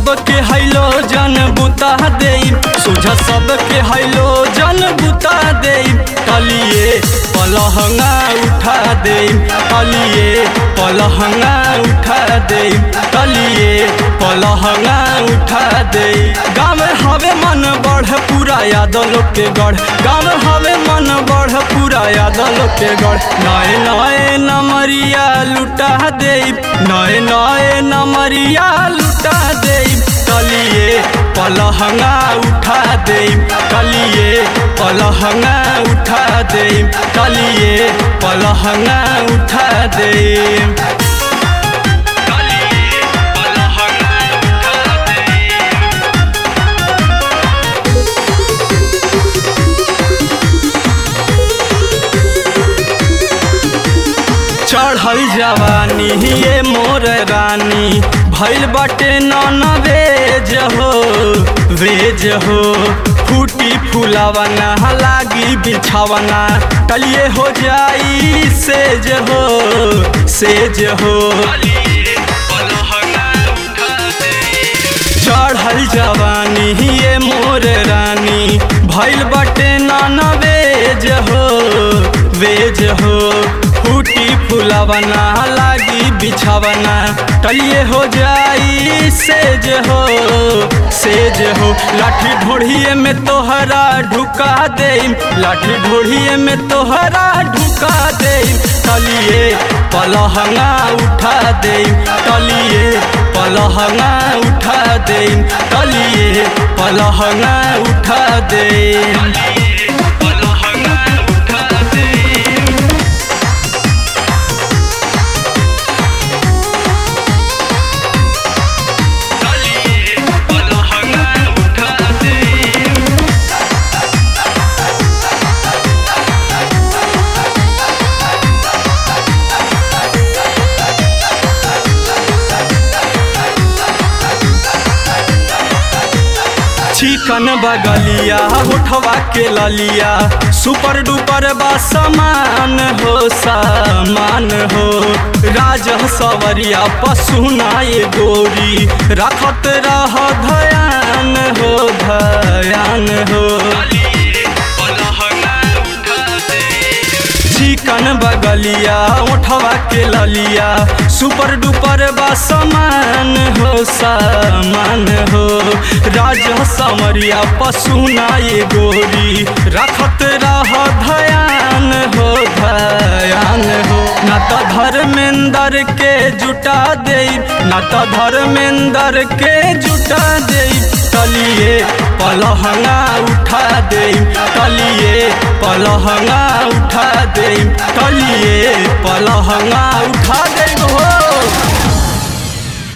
सबके हैलो जन बुता दे सोझा सबके हैलो जन बुता दे कलिए पलहंगा उठा दे कलिए पलहंगा उठा दे कलिए पलहंगा उठा दे गाँव हवे मन बढ़ पूरा याद लोग के गढ़ गाँव हवे मन बढ़ पूरा याद लोग के गढ़ नए नए नमरिया लुटा दे नए नए नमरिया लुटा दे कलिए पलहंगा उठा दे कलिए पलहंगा उठा दे कलिए पलहंगा उठा दे कलिए पलहंगा उठा दे चढ़ल जवानी ये मोर रानी भैल बटे नन वेज हो वेज हो फूटी फूलावना लागी बिछावना टलिए हो जाई सेज हो सेज हो चढ़ल जवानी ये मोर रानी भैल बटे नन वेज हो वेज हो फूटी फुलावना लागी बिछावना टलिए हो जाई सेज हो सेज हो लाठी ढोढ़िए में तोहरा ढुका दे लाठी ढोढ़िए में तोहरा ढुका दे टलिए पलहंगा उठा दे टलिए पलहंगा उठा दे टलिए पलहंगा उठा दे पलहंगा उठा दे पलहंगा उठा दे चिकन बगलिया उठवा के ललिया सुपर डुपर बा समान हो सामान हो राज सवरिया पसुना ये गोरी रखत रह धयान हो धयान हो चिकन बगलिया उठवा के ललिया सुपर डुपर बा समान हो सामान हो राज समरिया पसुना ये गोरी रखत रह धयान हो धयान हो न तो धर्मेंद्र के जुटा दे न तो धर्मेंद्र के जुटा दे तलिए पलहंगा उठा दे तलिए पलहंगा उठा दे तलिए पलहंगा उठा दे हो